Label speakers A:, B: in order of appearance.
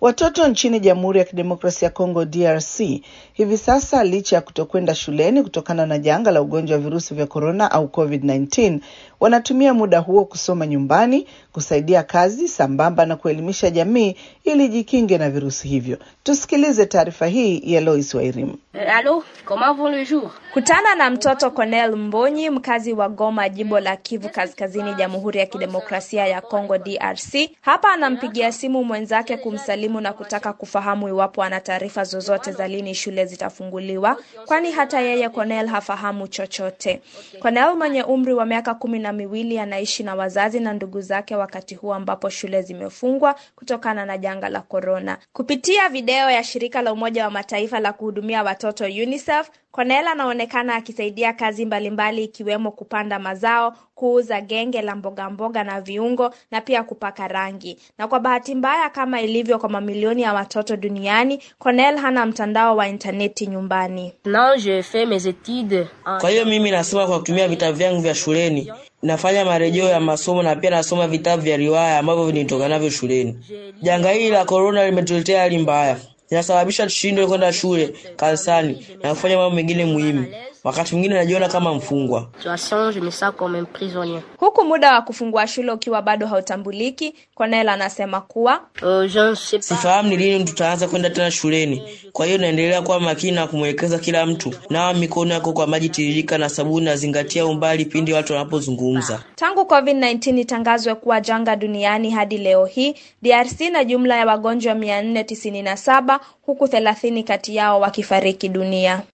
A: Watoto nchini Jamhuri ya Kidemokrasia ya Kongo DRC hivi sasa, licha ya kutokwenda shuleni kutokana na janga la ugonjwa wa virusi vya korona au COVID-19, wanatumia muda huo kusoma nyumbani, kusaidia kazi sambamba na kuelimisha jamii ili jikinge na virusi hivyo. Tusikilize taarifa hii ya Lois Wairim.
B: Allo, comment vont le jour?
C: Kutana na mtoto Cornel Mbonyi, mkazi wa Goma, jimbo la Kivu Kaskazini, Jamhuri ya Kidemokrasia ya Kongo DRC. Hapa anampigia simu mwenzake kumsalimu na kutaka kufahamu iwapo ana taarifa zozote za lini shule zitafunguliwa, kwani hata yeye Cornel hafahamu chochote. Cornel mwenye umri wa miaka kumi na miwili anaishi na wazazi na ndugu zake wakati huu ambapo shule zimefungwa kutokana na janga la korona. Kupitia video ya shirika la Umoja wa Mataifa la kuhudumia watoto UNICEF, Cornel anaonekana akisaidia kazi mbalimbali ikiwemo kupanda mazao, kuuza genge la mboga mboga na viungo na pia kupaka rangi. Na kwa bahati mbaya, kama ilivyo kwa mamilioni ya watoto duniani, Cornel hana mtandao wa intaneti nyumbani.
B: Non, je fais mes études. en-
D: Kwa hiyo mimi nasoma kwa kutumia vitabu vyangu vya shuleni, nafanya marejeo ya masomo na pia nasoma vitabu vya riwaya ambavyo vinitokanavyo shuleni. Janga hili la korona limetuletea hali mbaya, linasababisha tushindwe kwenda shule, kanisani na kufanya mambo mengine muhimu. Wakati mwingine najiona kama mfungwa.
B: Situation, je me sens comme un prisonnier.
C: Huku muda wa kufungua shule ukiwa bado hautambuliki, Cornel anasema kuwa
B: Euh, je ne sais pas.
D: Sifahamu ni lini tutaanza kwenda tena shuleni. Kwa hiyo naendelea kuwa makini na kumwelekeza kila mtu, nawa mikono yako kwa maji tiririka na sabuni, na zingatia umbali pindi watu wanapozungumza.
C: Tangu COVID-19 itangazwe kuwa janga duniani hadi leo hii, DRC na jumla ya wagonjwa 497 huku 30 kati yao wakifariki dunia.